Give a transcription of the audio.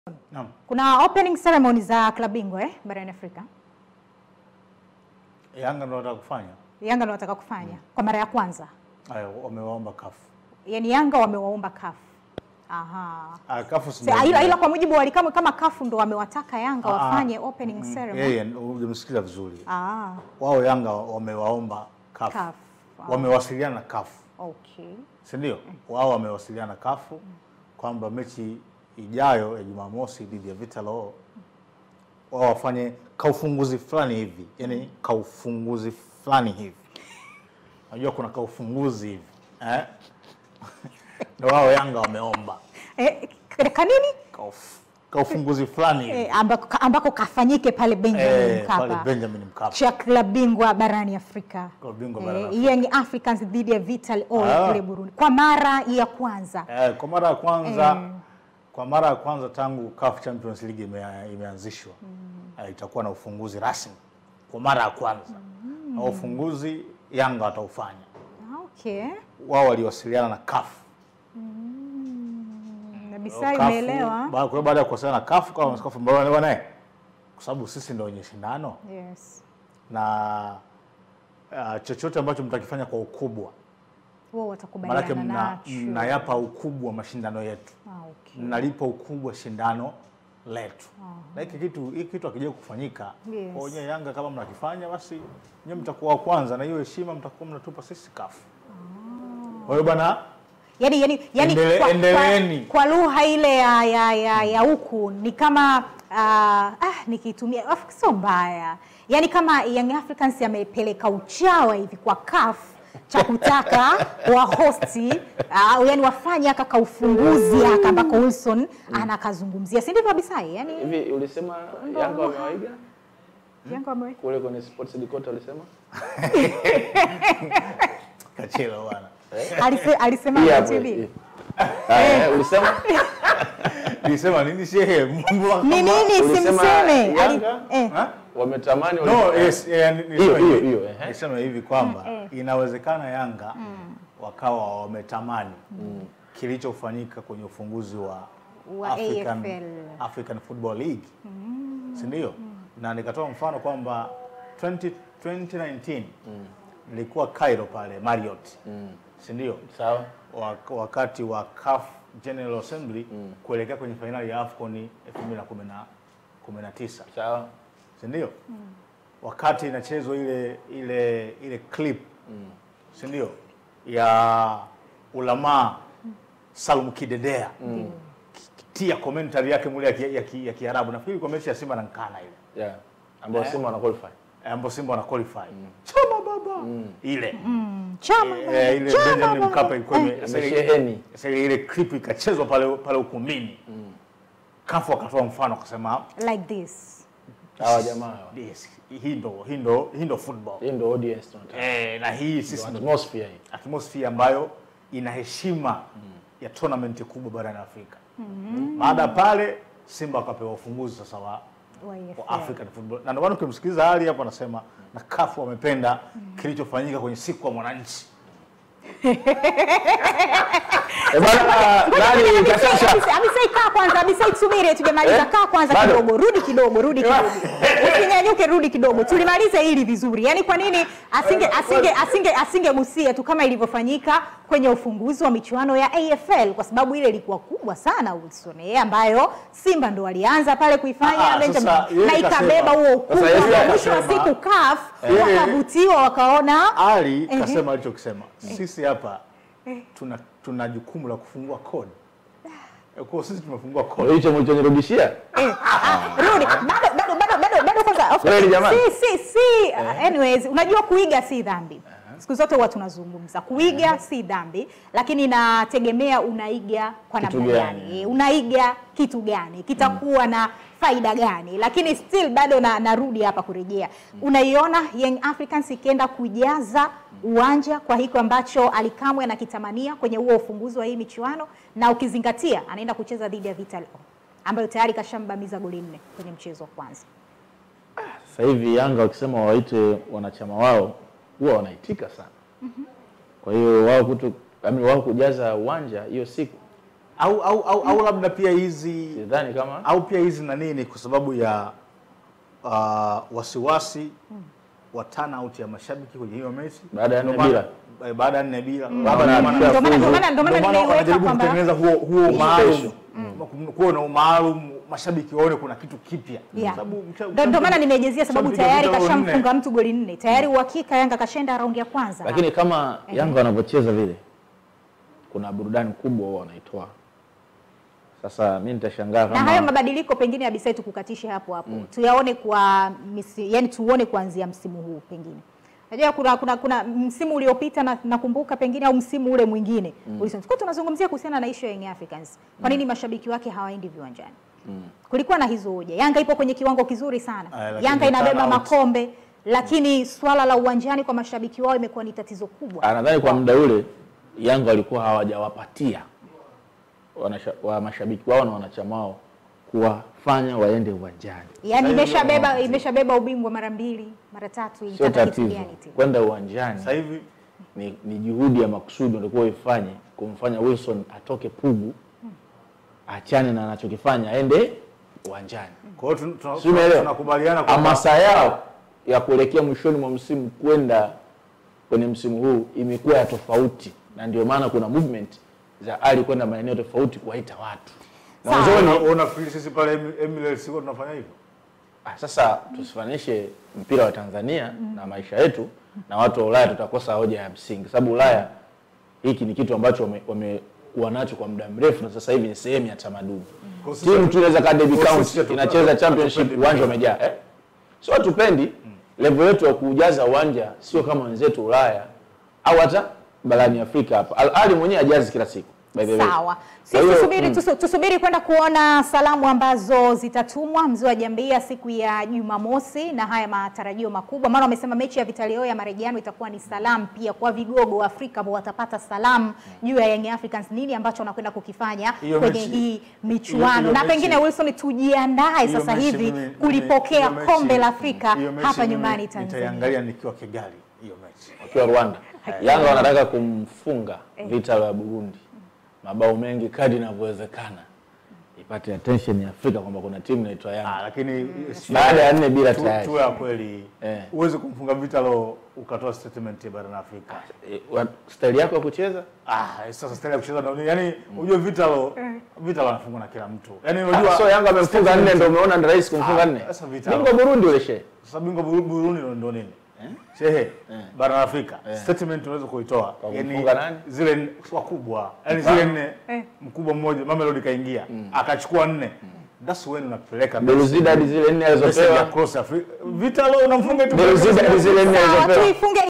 Naam. Kuna opening ceremony za klabu bingwa eh, barani Afrika. Yanga ndio wanataka kufanya. Yanga ndio wataka kufanya kwa mara ya kwanza, Haya, wamewaomba kafu. yaani Yanga wamewaomba CAF. Aha. Ah, kafu si Sa, ila, ila kwa mujibu wa Alikamwe kama CAF ndo wamewataka Yanga Ah, wafanye opening ceremony. Yeye hujamsikiza vizuri. Ah, Wao Yanga wamewaomba kafu. CAF. Ah, Wamewasiliana na kafu. Okay. si ndio? Wao wamewasiliana na kafu kwamba mechi ijayo ya Jumamosi dhidi ya Vitalo wao wafanye kaufunguzi fulani hivi, yani kaufunguzi fulani hivi. Unajua kuna kaufunguzi hivi eh? Ndio wao Yanga wameomba Eh, k- kanini? kauf, kaufunguzi fulani hivi Eh, ambako, ambako kafanyike pale Benjamin eh, pale Mkapa. Benjamin Mkapa cha klabu bingwa barani Afrika. Klabu bingwa barani Eh, Afrika. Young Africans dhidi ya Vital O Ah. kule Burundi kwa mara ya kwanza. Eh, kwa mara ya kwanza Eh. kwa mara ya kwanza tangu CAF Champions League ime, imeanzishwa eh, itakuwa na ufunguzi rasmi kwa mara ya kwanza na ufunguzi Yanga wataufanya. Okay. Wao waliwasiliana na CAF. Na Bisai CAF umeelewa? ba- kwa hiyo baada ya kuwasiliana na CAF kwa CAF mbona bwana eh, kwa sababu sisi ndio wenye shindano Yes. na uh, chochote ambacho mtakifanya kwa ukubwa Wao maanake watakubaliana mna, nacho. mnayapa ukubwa mashindano yetu Ah, okay. mnalipa ukubwa shindano letu na hiki kitu hiki kitu akija kufanyika Yes. kwa wenyewe Yanga kama mnakifanya basi nyewe mtakuwa wa kwanza na hiyo heshima mtakuwa mnatupa sisi kafu kwa hiyo bwana Yaani yani, yani Endele- kwa, endeleeni. kwa, kwa lugha ile ya ya ya, ya huku ni kama ah, ah, nikitumia of- sio mbaya. Yaani kama Young Africans yamepeleka uchawa hivi kwa CAF cha kutaka wa hosti uh, yani wafanye aka kaufunguzi aka ambako Wilson anakazungumzia, si ndivyo Bisai? Yani Hivi ulisema Yanga wamewaiga Yanga wame kule kwenye sports headquarter ulisema? kachelo bwana alise, alisema Hii kwa hapo, TV. hii. Ah, eh, ulisema nilisema nini shehe Mungu wa- Ni nini Ulisema simseme? Ali- Yanga? eh. Ha? wametamani no wali- yes eh, ni- hiyo nilisema hiyo hivi. hiyo ehe. Nisema hivi kwamba Mm, eh. inawezekana Yanga wakawa wametamani kilichofanyika kwenye ufunguzi wa, Wa African, AFL. African Football League si ndio? Na nikatoa mfano kwamba 20, 2019 nilikuwa Cairo pale Marriott si ndio? Sawa. Wak- wakati wa CAF General Assembly kuelekea kwenye fainali ya AFCON 2019 Sawa. si ndio? Wakati inachezwa ile ile ile clip si ndio ya ulamaa Salum Kidedea tia commentary yake mule ya ki- ya ki- ya Kiarabu, nafikiri kwa mechi ya Simba na Nkana ile Yeah. Ambao Simba wana qualify. eh, ambapo Simba wana qualify chama baba ile Chama eh, ile chama Benjamin baba. Mkapa ilikuwa ime- Eh, sasa ile- imesheheni. sasa ile ile clip ikachezwa pale pale ukumbini kafu akatoa mfano akasema like this. Hawa jamaa hawa. yes, hii ndo hii ndo hii ndo football Hii ndio audience tunataka. eh, na hii Ndio sisi ndo atmosphere hii. atmosphere ambayo ina heshima ya tournament kubwa barani Afrika. Baada ya pale Simba wakapewa ufunguzi sasa wa, Wa EFL. wa African football, na ndio maana ukimsikiliza Ali hapo anasema na kafu wamependa kilichofanyika kwenye siku ya mwananchi. Eh bana nani kasasha? Abisai Abisai, kaa kwanza, Abisai subiri, tujamaliza. Eh? Kaa kwanza Bado? kidogo, rudi kidogo, rudi kidogo, usinyanyuke, rudi kidogo, tulimalize hili vizuri. Yani kwa nini asinge asinge asinge asingegusia tu kama ilivyofanyika kwenye ufunguzi wa michuano ya AFL, kwa sababu ile ilikuwa kubwa sana Wilson, eh, ambayo Simba ndo walianza pale kuifanya Ah, Benjamin, sasa yeye na kasema- ikabeba huo ukubwa, Sasa yeye na mwisho wa akasema- siku CAF Yeye- wakavutiwa, wakaona Ali Ehe. kasema alichokisema, sisi hapa tuna tuna jukumu la kufungua kodi. Eh, Kwa hiyo sisi tumefungua kodi. Hicho mlichonirudishia? Eh, ah, rudi bado bado bado bado bado kwanza of Kweli course, jamani? si si si uh, anyways unajua kuiga si dhambi siku zote huwa tunazungumza kuiga si dhambi lakini inategemea unaiga kwa Kitu namna gani? gani Eh, unaiga kitu gani kitakuwa na faida gani lakini still bado na, narudi hapa kurejea unaiona Young Africans ikienda kujaza uwanja kwa hiko ambacho Alikamwe anakitamania kwenye huo ufunguzi wa hii michuano na ukizingatia anaenda kucheza dhidi ya Vital O ambayo tayari kashambamiza goli nne kwenye mchezo wa kwanza. Sasa hivi Yanga wakisema waite wanachama wao huwa wanaitika sana. Kwa hiyo wao kutu, I mean, wao kujaza uwanja hiyo siku au au au, au labda pia hizi sidhani kama au pia hizi na nini kwa sababu ya uh, wasiwasi wa turnout ya mashabiki kwenye hiyo mechi Baada ya Ndio nne maana- eh, baada ya nne bila labda Naona ndio maana- pia Ndio maana- fuzu. ndio maana- ndio maana ndio maana nimeiweka wanajaribu kwamba kutengeneza huo huo Special. maalum kuwe na umaalum mashabiki waone kuna kitu kipya Yeah. Sababu msha- Ndio- ndio maana nimejezia sababu mshampiga tayari vita goli nne. kashamfunga mtu goli nne tayari uhakika Yanga kashenda raundi ya kwanza lakini kama Yanga wanavyocheza vile, kuna burudani kubwa wao wanaitoa. Sasa mi nitashangaa na hayo kama mabadiliko pengine Abisai tukukatishe hapo hapo tuyaone kwa misi, yani tuone kuanzia msimu huu pengine Najua kuna, kuna, kuna msimu uliopita na, nakumbuka pengine au msimu ule mwingine mm. tulikuwa tunazungumzia kuhusiana na issue ya Young Africans. Kwa nini mashabiki wake hawaendi viwanjani? Kulikuwa na hizo hoja. Yanga ipo kwenye kiwango kizuri sana. Aya, lakini Yanga inabeba turnout. makombe lakini swala la uwanjani kwa mashabiki wao imekuwa ni tatizo kubwa. Ah, nadhani kwa muda ule Yanga walikuwa hawajawapatia wanasha- wa mashabiki wao na wanachama wao kuwafanya waende uwanjani. Yaani Sasa hivi imeshabeba ndio- imeshabeba ubingwa mara mbili, mara tatu Sio ilitaka kitu tatizo gani tena? kwenda uwanjani, sasa hivi ni, ni juhudi ya makusudi walikuwa ifanye kumfanya Wilson atoke Pugu, achane na anachokifanya, aende uwanjani. kwa hiyo tun- tun- Si umeelewa? tunakubaliana kwamba hamasa yao ya kuelekea mwishoni mwa msimu kwenda kwenye msimu huu imekuwa ya tofauti, na ndio maana kuna movement za Ali kwenda maeneo tofauti kuwaita watu Sawa. mwanzoni. Una- unafikiri sisi pale Em- Emirates huwa tunafanya hivyo Ah, Sasa tusifanishe mpira wa Tanzania na maisha yetu na watu wa Ulaya, tutakosa hoja ya msingi, sababu Ulaya hiki ni kitu ambacho wame- wamekuwa nacho kwa muda mrefu, na sasa hivi ni sehemu ya tamaduni. Kwa sisi Timu hatu- tu inaweza kaa Derby kwa sisi County hatu- inacheza hatu- championship, hatupendi uwanja mpira. umejaa eh? Sio hatupendi, level yetu ya kujaza uwanja sio kama wenzetu Ulaya au hata barani Afrika hapa. Al Ahly mwenyewe hajazi kila siku by the way. Sawa. Kwa Sisi hiyo, tusubiri, mm. tusu, tusubiri kwenda kuona salamu ambazo zitatumwa mzee wa Jambia siku ya Jumamosi na haya matarajio makubwa, maana wamesema mechi ya Vita Leo ya marejeano itakuwa ni salamu pia kwa vigogo wa Afrika ambao watapata salamu juu ya Young Africans, nini ambacho wanakwenda kukifanya Hiyo kwenye mechi- hii michuano, hiyo na mechi- pengine Wilson, tujiandae Hiyo sasa mechi hivi mimi- mimi- kulipokea hiyo mechi- kombe la Afrika hiyo mechi hapa mimi nyumbani Tanzania. Nitaiangalia nikiwa Kigali hiyo mechi. wakiwa Rwanda. Yanga wanataka kumfunga Vita ya Burundi mabao mengi kadri inavyowezekana, ipate attention ya Afrika kwamba kuna timu inaitwa Ah, Yanga. lakini si- Baada ya nne bila tu- tayari. tuwe ya kweli Eh. huwezi kumfunga Vita Lo ukatoa statement ya barani Afrika. E, wa- staili yako ya kucheza Ah, sasa style ya kucheza na yani unajua Vita Lo Vita Lo anafungwa na kila mtu. Yaani Ah, unajua so Yanga amemfunga nne, ndio umeona ni rahisi kumfunga Ah, nne. sasa Vita Bingwa Burundi ule shehe. sasa bingwa Buru- Burundi ndo- ndo nini? Shehe, barani Afrika statement unaweza kuitoa. Kwa Yaani kumfunga nani? zile nne- wakubwa. Yaani zile nne mkubwa mmoja Mamelodi kaingia akachukua nne. That's when unapeleka Beluzida hadi zile nne message ya alizopewa. cross Africa. Vita Lo unamfunga tu Beluzida hadi zile nne Sawa, alizopewa. tuifunge